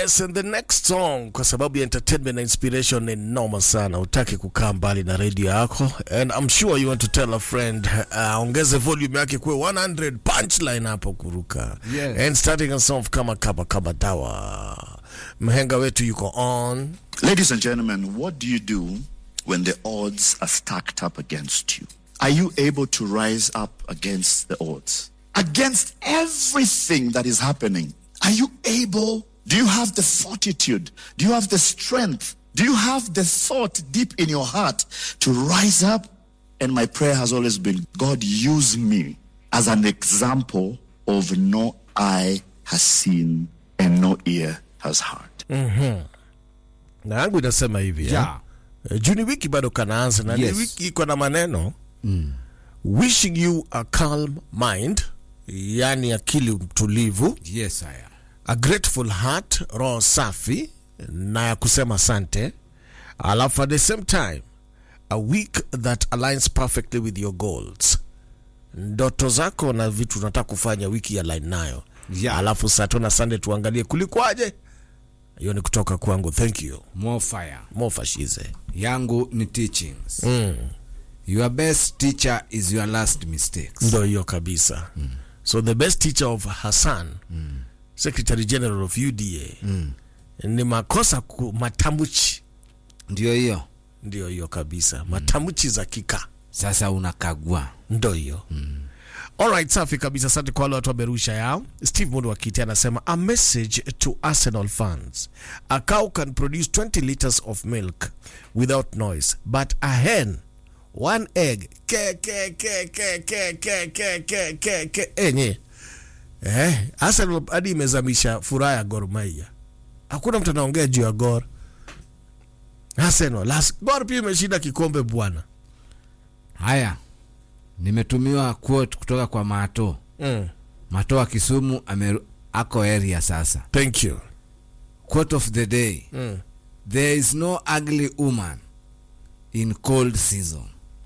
Yes, and the next song kwa sababu ya entertainment na inspiration ni noma sana. Utaki kukaa mbali na radio yako and I'm sure you want to tell a friend uh, ongeze volume yake kwa 100 punchline hapo kuruka. Yes. And starting us off kama kama kama dawa. Mhenga wetu yuko on. Ladies and gentlemen, what do you do when the odds are stacked up against you? Are you able to rise up against the odds? Against everything that is happening? Are you able? Do you have the fortitude? Do you have the strength? Do you have the thought deep in your heart to rise up? And my prayer has always been God, use me as an example of no eye has seen and no ear has heard. Na yangu inasema hivi. eh? Yeah. Eh, Juni wiki bado kanaanza na Yes. ni wiki iko na maneno wishing you a calm mind, yani akili mtulivu Yes, I am. a grateful heart, roho safi na ya kusema asante, alafu at the same time a week that aligns perfectly with your goals, ndoto zako na vitu unataka kufanya wiki ya line nayo Yeah. alafu Saturday na Sunday tuangalie kulikwaje. Hiyo ni kutoka kwangu, thank you More fire. mofashize Yangu ni teachings. Your best teacher is your last mistakes. ndo hiyo kabisa so the best teacher of Hassan secretary general of UDA ni makosa ku, matambuchi Ndio hiyo. ndio hiyo kabisa matambuchi za kika Sasa unakagua. ndo hiyo Alright, safi kabisa. Asante kwa wale watu wamerusha yao. Steve Mundu Wakiti anasema a message to Arsenal fans. A cow can produce 20 liters of milk without noise, but a hen one egg ke ke ke ke ke ke ke ke ke ke enye eh, Arsenal hadi imezamisha furaha ya Gor Mahia. Hakuna mtu anaongea juu ya Gor. Arsenal, las Gor pia imeshinda kikombe bwana. Haya. Nimetumiwa quote kutoka kwa Mato. Mm. Mato wa Kisumu ameru, ako area sasa. Thank you. Quote of the day. Mm. There is no ugly woman in cold season.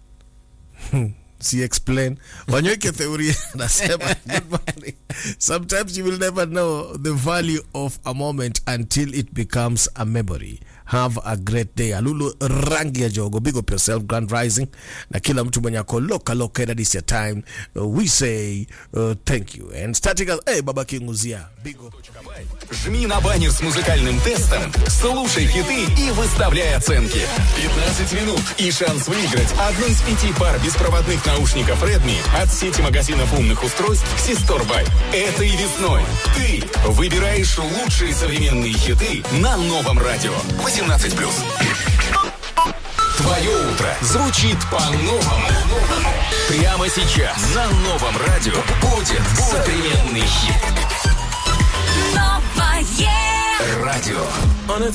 si explain wanyweke theory nasema good morning. sometimes you will never know the value of a moment until it becomes a memory have a great day alulu rangi ya jogo big up yourself grand rising na kila mtu mwenye ako loka loka that is your time uh, we say uh, thank you and starting us hey baba kinguzia big up Жми на баннер с музыкальным тестом, слушай хиты и выставляй оценки. 15 минут и шанс выиграть одну из пяти пар беспроводных наушников Redmi от сети магазинов умных устройств Систорбай. Этой весной ты выбираешь лучшие современные хиты на новом радио. 18+. Твое утро звучит по-новому. Прямо сейчас на новом радио будет современный хит.